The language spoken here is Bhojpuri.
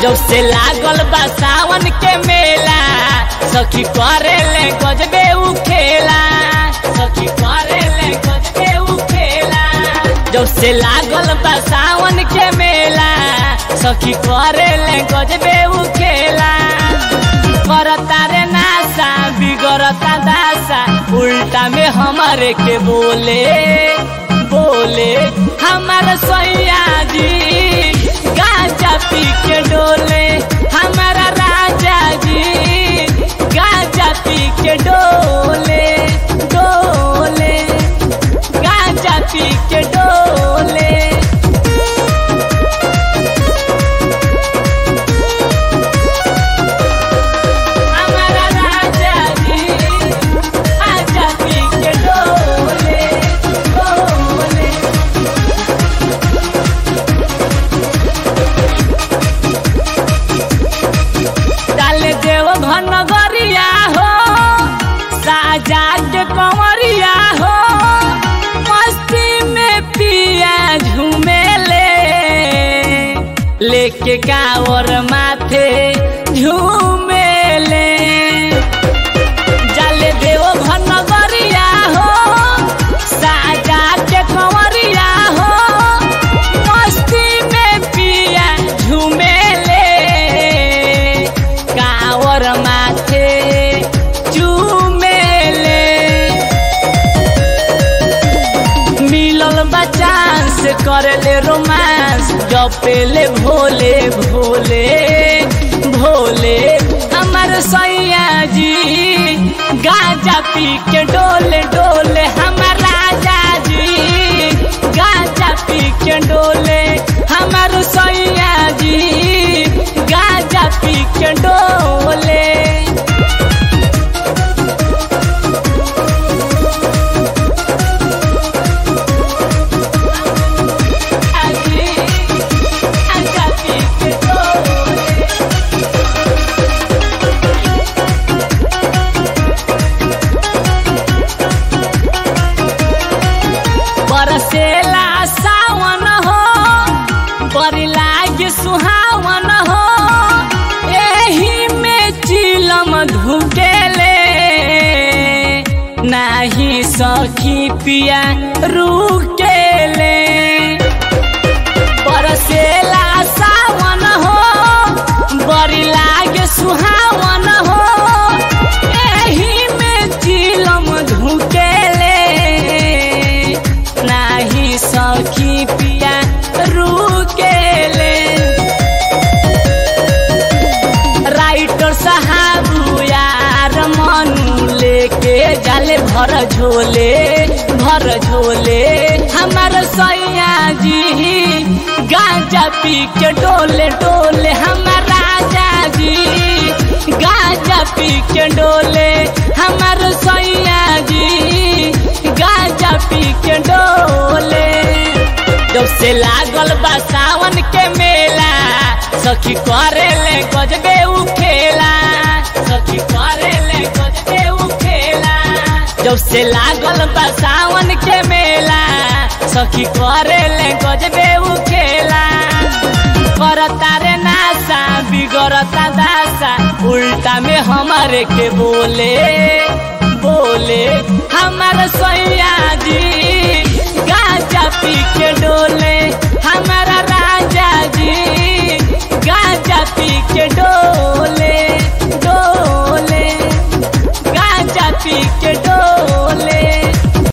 जब से लागल बा सावन के मेला सखी करे ले गजबे उ खेला सखी करे ले गजबे उ खेला जब से लागल बा सावन के मेला सखी करे ले गजबे उ खेला करता रे नासा बिगड़ता दासा उल्टा में हमारे के बोले बोले हमार सैया जी गांजा पी के डोले हमारा राजा जी गांजा पी के डोले डोले गांजा पी के डोले हमारा राजा जी गांजा पी के डोले डोले डाले देव घन गरिया हो साजा के कंवरिया हो मस्ती में पिया झूमेले लेके कावर माथे झूमेले जाले देव घन गरिया हो साजा के कंवरिया हो मस्ती में पिया झूमेले कावर माथे चूमेले मिलल बचांस करले रोमांस जपेले भोले भोले भोले हमर सैया जी गांजा पी के डोले डोले हमर राजा जी गांजा पी के डोले हमर सैया जी गांजा पी के डोले आजी गांजा पी के डोले बरसेला सावन हो बड़ी लागे सुहावन हो एही में चिलम धुकेले नाही सखी पिया रुकेले बरसेला सावन हो बड़ी लागे सुहावन हो एही में चिलम धुकेले नाही सखी पिया रुकेले राइटर साहब यार मनु लेके जाले भर झोले भर झोले हमार सैया जी गांजा पी के डोले डोले हमार राजा जी गांजा पी के डोले हमार सैया जी गांजा पी के डोले जब से लागल बा सावन के मेला सखी करे ले गजबे उ खेला सखी करे ले गजबे उ खेला जब से लागल बा सावन के मेला सखी करे ले गजबे उ खेला करता रे नासा बिगड़ता दासा उल्टा में हमारे के बोले बोले हमार सैया जी